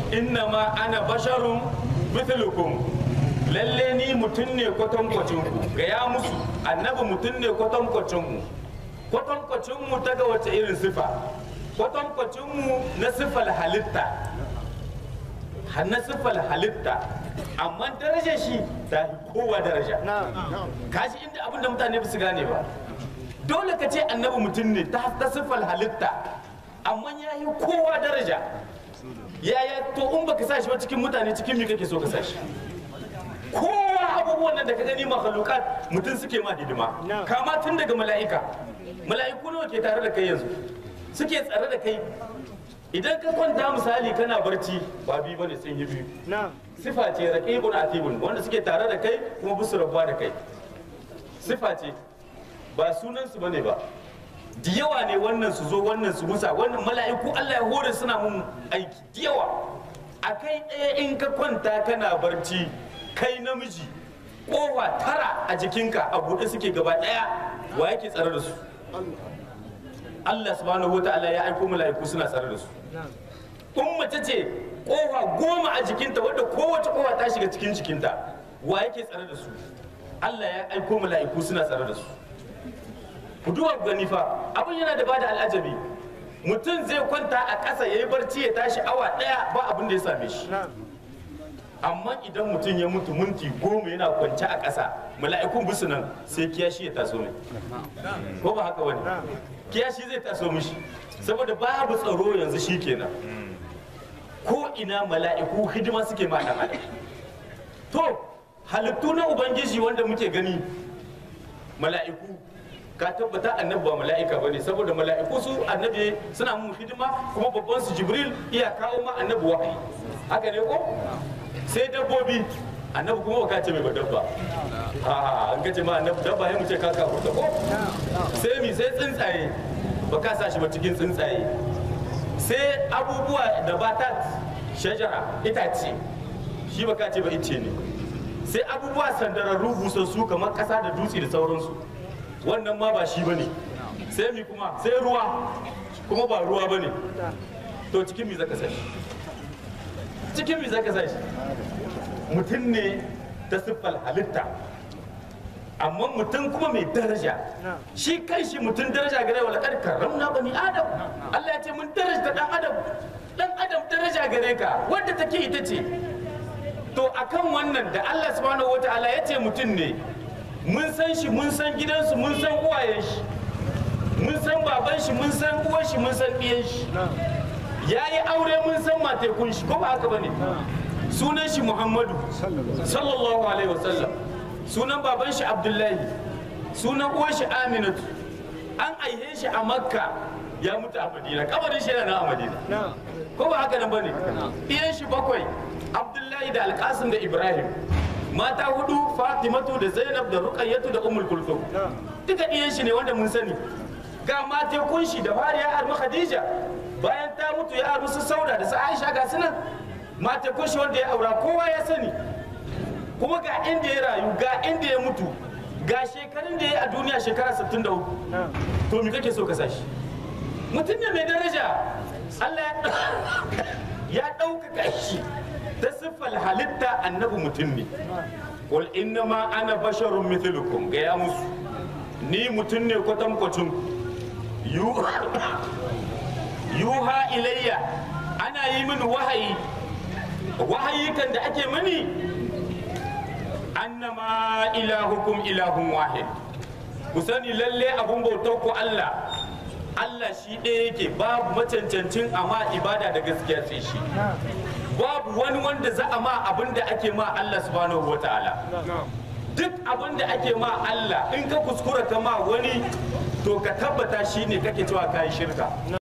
innama ana basharun mithlukum lalle ni mutum ne kwatankwacin ku ga ya musu annabi mutum ne kwatankwacin mu kwatankwacin mu ta ga wace irin sifa kwatankwacin mu na sifal halitta har na sifal halitta amma darajar shi ta fi kowa daraja kashi inda abin da mutane ba su gane ba dole ka ce annabi mutum ne ta ta siffar halitta amma ya yi kowa daraja yaya to in baka sa shi ba cikin mutane cikin me kake so ka sa shi kowa abubuwan nan da ka gani makhlukat mutum suke ma hidima kama tun daga mala'ika mala'iku nawa ke tare da kai yanzu suke tsare da kai idan ka kwanta misali kana barci ba biyu bane sun yi biyu sifa ce raqibun atibun wanda suke tare da kai kuma bisu rabuwa da kai sifa ce ba sunan su bane ba da yawa ne wannan su zo wannan su musa wannan mala'iku Allah ya hore suna mun aiki da yawa a kai ɗaya in ka kwanta kana barci kai namiji kofa tara a jikinka a buɗe suke gaba ɗaya wa yake tsare da su Allah subhanahu wa ta'ala ya aiko mala'iku suna tsare da su in mace ce kofa goma a jikinta wadda kowace kofa ta shiga cikin jikinta wa yake tsare da su Allah ya aiko mala'iku suna tsare da su ku duba ku gani fa abin yana da bada al'ajabi mutum zai kwanta a ƙasa ya yi barci ya tashi awa ɗaya ba abin da ya same shi amma idan mutum ya mutu minti goma yana kwance a ƙasa mala'ikun bisu nan sai kiyashi ya taso mai ko ba haka wani kiyashi zai taso mishi saboda babu tsaro yanzu shi kenan ko ina mala'iku hidima suke ma ɗan adam to halittu na ubangiji wanda muke gani mala'iku ka tabbata annabi ba mala'ika ba ne saboda mala'iku su annabi suna mun hidima kuma babban su jibril iya kawo ma annabi wahayi haka ne ko sai dabbobi annabi kuma baka ce mai ba dabba a an kace ma annabi dabba sai mu ce kaka huta ko sai mi sai tsuntsaye baka sa shi ba cikin tsuntsaye sai abubuwa da batat shajara itace shi baka ce ba ice ne sai abubuwa sandararru busassu kamar kasa da dutse da sauransu wannan ma ba shi bane sai mi kuma sai ruwa kuma ba ruwa bane to cikin mi zaka sashi cikin mi zaka sashi mutum ne ta siffal halitta amma mutum kuma mai daraja shi kai shi mutum daraja gare wa laƙar karramna bani adam Allah ya ce mun daraja dan adam dan adam daraja gare ka wadda take ita ce to akan wannan da Allah subhanahu wataala ya ce mutum ne mun san shi mun san gidansu mun san uwayen shi mun san baban shi mun san uwan shi mun san ɗiyan shi ya yi aure mun san matekun shi ko ba haka bane sunan shi muhammadu sallallahu alaihi wasallam sunan baban shi abdullahi sunan uwan shi aminatu an aihe shi a makka ya mutu a madina kabarin shi yana a madina ko ba haka nan bane ɗiyan shi bakwai abdullahi da alkasim da ibrahim mata hudu fatimatu da zainab da ruqayyatu da ummul kulthum duka ɗiyan shi ne wanda mun sani ga matekun shi da fari ya armi khadija bayan ta mutu ya armi su sauda da su aisha ga sunan matekun shi wanda ya aura kowa ya sani kuma ga inda ya rayu ga inda ya mutu ga shekarun da ya yi a duniya shekara 63 to me kake so ka sashi mutum ne mai daraja Allah ya ɗaukaka shi ta siffar halitta annabi mutum ne qul innama ana basharun mithlukum ga ya musu ni mutum ne kwatankwacin yuha ilayya ana yi mini wahayi wahayi kan da ake mini annama ilahukum ilahun wahid ku sani lalle abun bautar ku Allah Allah shi ɗaya yake babu macancancin amma ibada da gaskiya sai shi babu wani wanda za a ma abin da ake ma Allah subhanahu wa ta'ala duk abin da ake ma Allah in ka kuskura ka ma wani to ka tabbata shi ne kake cewa kayi shirka